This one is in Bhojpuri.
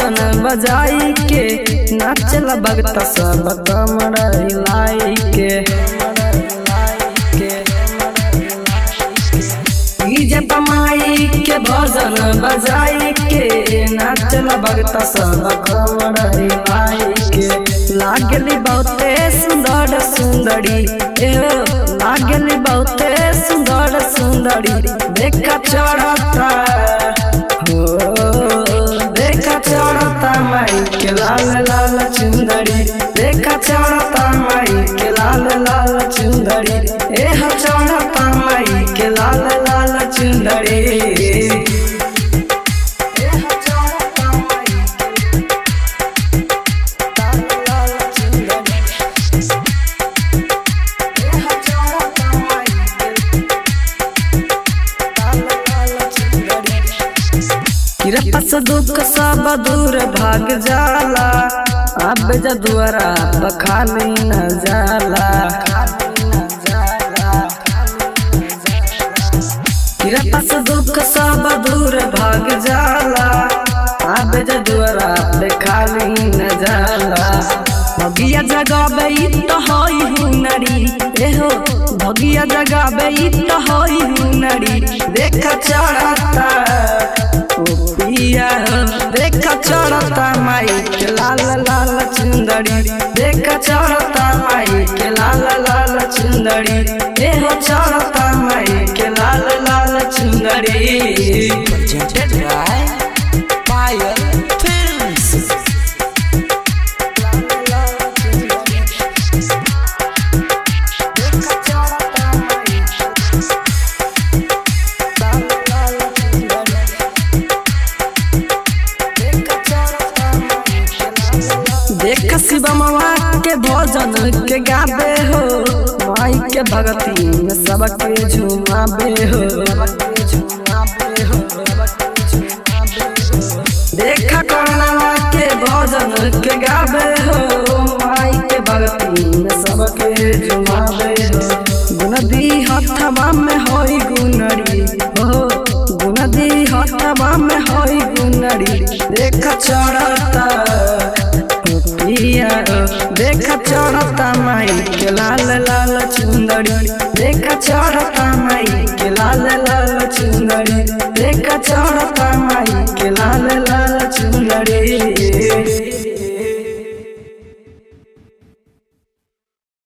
भजन बजाई के नाचल भगत सब कमर हिलाई के डीजे पमाई के भजन बजाई के नाचल भगत सब कमर हिलाई के लागली बहुते सुंदर सुंदरी एहो लागली बहुते सुंदर सुंदरी देखा चढ़ता हो देखा चढ़ता माई के लाल लाल चुंदरी देखा चढ़ता माई के लाल लाल चुंदरी एह चढ़ता माई के लाल लाल चुंदरी एह चढ़ता माई के लाल लाल चुंदरी एह चढ़ता माई के लाल लाल चुंदरी किरपस दुख सब दूर भाग जाला अब जदुआरा बखाली न जाला किरपस दुख सब दूर भाग जाला अब जदुआरा खाली न जाला भगिया जगाबे तो हई हुनरी एहो भगिया जगाबे तो हई हुनरी देख चढ़ता पिया देखा चढ़ता माई के लाल लाल चुंदड़ी देखा चढ़ता माई के लाल लाल चुंदड़ी एहो चढ़ता माई के लाल लाल चुंदड़ी Presented by Fire Films. देख शिवमवा के भजन के गाबे हो माई के भगती में सबके झुमाबे हो देखा करनवा के भजन के गाबे हो माई के भगती में सबके झुमाबे हो गुनदी हथवा में होई गुनरी हो गुनदी हथवा में होई गुनरी देख चढ़ता पिया देख चढ़ता माई के लाल लाल चुंदड़ी देख चढ़ता माई के लाल लाल चुंदड़ी देख चढ़ता